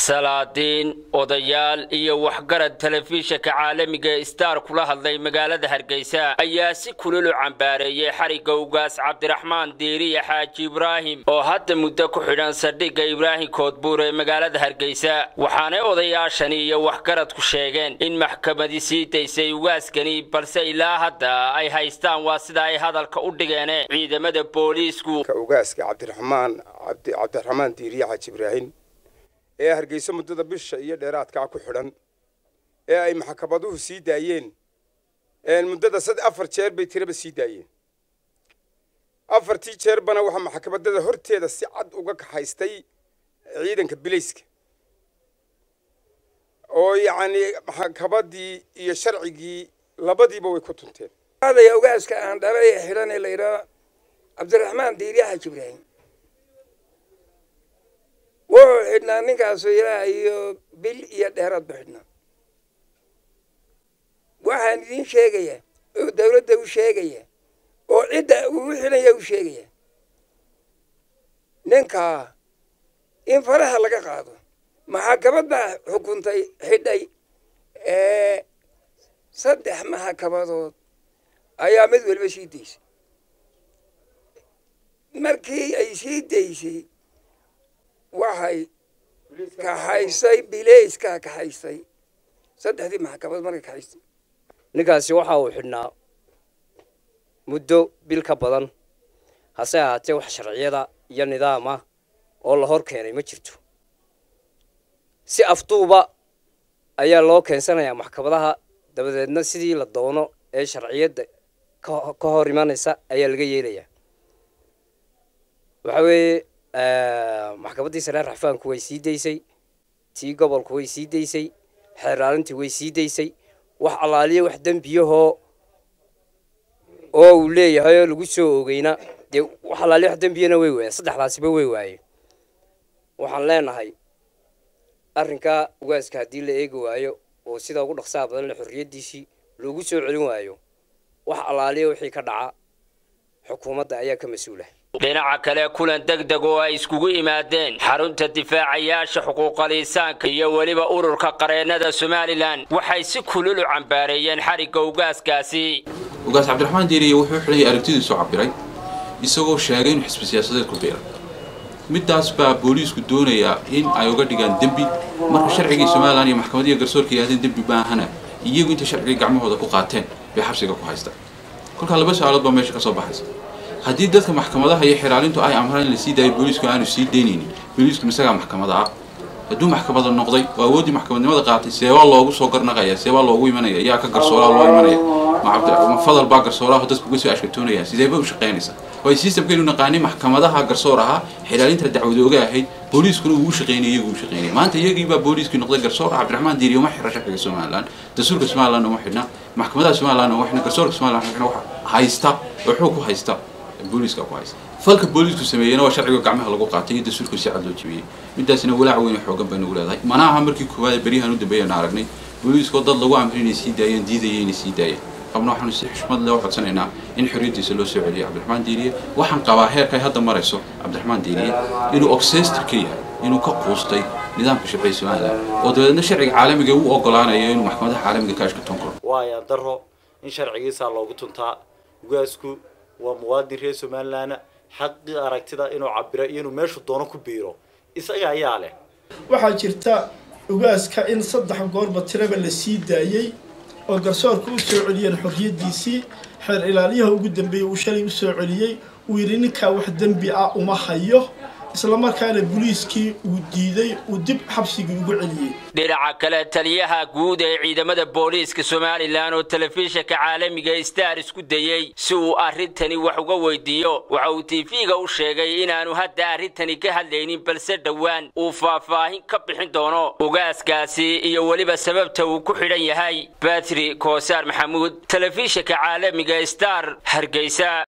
salaadiin odayaal iyo waxgarad telefishinka caalamiga ee star kula hadlay magaalada hargeysa ayaa si kululu cambaareeyey xarigga ugaas cabdiraxmaan diiriya xaaji ibraahim oo hadda muddo ku xidhan saldhigga ibraahim koodbuur ee magaalada hargeysa waxaanay odayaashani iyo waxgaradku sheegeen in maxkamadi sii daysay ugaaskani balse ilaa hadda ay haystaan waa sida ay hadalka u dhigeen ciidamada booliisku ugaaska cabdiraxmaan cabdiraxmaan diiriya xaaji ibraahim ee hargeysa muddada bisha iyo dheeraadkaa ku xidhan ee ay maxkamaduhu sii daayeen muddada sad afar jeer bay tiraba sii daayeen afartii jeerbana waxaa maxkamadada horteeda si cad uga kaxaystay ciidanka bilayska oo yacni maxkamadii iyo sharcigii labadiiba way ku tunteen adaya ugaaska aan dhalay ee xidhan ee la yidhaha cabdiraxmaan diiriya xaaji ibraahim wuxuu xidhnaa ninkaasu ilaa iyo bil iyo dheeraad bu xidhnaa waxaan idiin sheegayaa oo dawladda u sheegaya oo cidda uu xidhanya u sheegaya ninkaa in faraha laga qaado maxakamad baa xukuntay xidhay saddex maxkamadood ayaa mid waliba sii daysay markii ay sii daysay waxay kaxaysay bileyskaa kaxaysay saddexdii maxkamad markay kaxaysay ninkaasi waxa uu xidhnaa muddo bil ka badan hase ahaatee wax sharciyada iyo nidaam ah oo la hor keenay ma jirto si afduuba ayaa loo keensanayaa maxkamadaha dabadeedna sidii la doono ee sharciyadda ka hor imanaysa ayaa laga yeelayaa waxa weeye maxkamaddii sare raxfaanku way sii daysay tii gobolku way sii daysay xeeraalintii way sii daysay wax allaaliya wax dembiyahoo oo uu leeyahay oo lagu soo ogeyna dee wax allaaliya wax dembiyana way waayeen saddexdaasiba way waayeen waxaan leenahay arrinkaa ugaaska haddii la eegi waayo oo sida ugu dhaqsaha badan le xorriyaddiisii loogu soo celin waayo wax allaaliya wixii ka dhaca xukuumadda ayaa ka mas-uula dhinaca kale kulan deg deg oo ay iskugu yimaadeen xarunta difaacayaasha xuquuqal insaanka iyo weliba ururka qareennada somalilan waxay si kululu cambaareeyeen xarigga ugaaskaasi ugaas cabdiraxmaan diiriye wuxuu xidhayay aragtidiisu cabiray isagoo sheegay inuu xisbi siyaasadeed ku biiray middaas baa booliisku doonayaa in ay uga dhigaan dembi marka sharcigii somalilan iyo maxkamadiya garsoorka yidhahdeen dembi baahana iyagu intay sharcigii gacmahooda ku qaateen bay xabsiga ku haystaan kolkaa laba su-aalood baa meesha ka soo baxaysa haddii dadka maxkamadaha iyo xiraalintu ay amraan in la sii daayo booliisku aanu sii daynaynin booliisku isagaa maxkamada ah hadduu maxkamada noqday oo awooddii maxkamadnimada qaatay seebaa loogu soo garnaqaya seebaa loogu imanaya yaa ka garsoolaa loo imanaya ma fadal baa garsoolaha dadku uga soo ashkatoonaya sideeba u shaqaynaysa oo ay systemkeenu naqaanay maxkamadaha garsoor ahaa xilaalinta dacwadooga ahayd booliiskuna uu u shaqaynaya iyagu u shaqaynaya maanta iyagii baa booliiskii noqday garsoor cabdiraxmaan diiriye uma xira sharciga somaliland dastuurka somaliland uma xidhna maxkamadaha somaliland uma xidhna garsoorka somaliland xidhna waxa haysta oo xoog ku haysta booliiska ku haysta falka booliisku sameeyeyna waa sharciga gacmaha lagu qaatay iyo dastuurka si cad loo jebiyey midaasina walaac weyn oo xoogan baynu leedahay mana aha markii koowaad ee beryahan u dambeeyana aragnay booliiskoo dad lagu amray inay sii daayeen diidaya inay sii daayeen qabna waxaanu si xushmad leh u codsanaynaa in xorriyaddiisa loo soo celiyo cabdiraxmaan diiriye waxaan qabaa heerka ay hadda marayso cabdiraxmaan diiriye inuu oxester ka yahay inuu ka quustay nidaamka sharciga somaliland oo dabeedna sharciga caalamiga u ogolaanayo inuu maxkamadaha caalamiga ka ashkatoon karo waaya daro in sharcigiisaa loogu tuntaa ugaasku waa muwaadin reer somalilan xaqii aragtida inuu cabiro iyo inuu meeshu doono ku biiro isaga ayaa leh waxaa jirta ugaaska in saddex goorba tiraba la sii daayey oo garsoorka u soo celiyeen xorriyaddiisii xeer ilaaliyaha ugu dambeeyey uu shalay u soo celiyey uu yidhi ninkaa wax dembi ah uma hayo islamarkaana boliiskii uu diiday uu dib xabsigii ugu celiyey dhinaca kale taliyaha guud ee ciidamada booliiska somalilan oo telefishinka caalamiga star isku dayey si uu arrintani wax uga weydiiyo waxa uu tv-ga u sheegay inaanu hadda arrintani ka hadlaynin balse dhowaan uu faahfaahin ka bixin doono ugaaskaasi iyo weliba sababta uu ku xidhan yahay batri koosaar maxamuud telefishinka caalamiga star hargeysa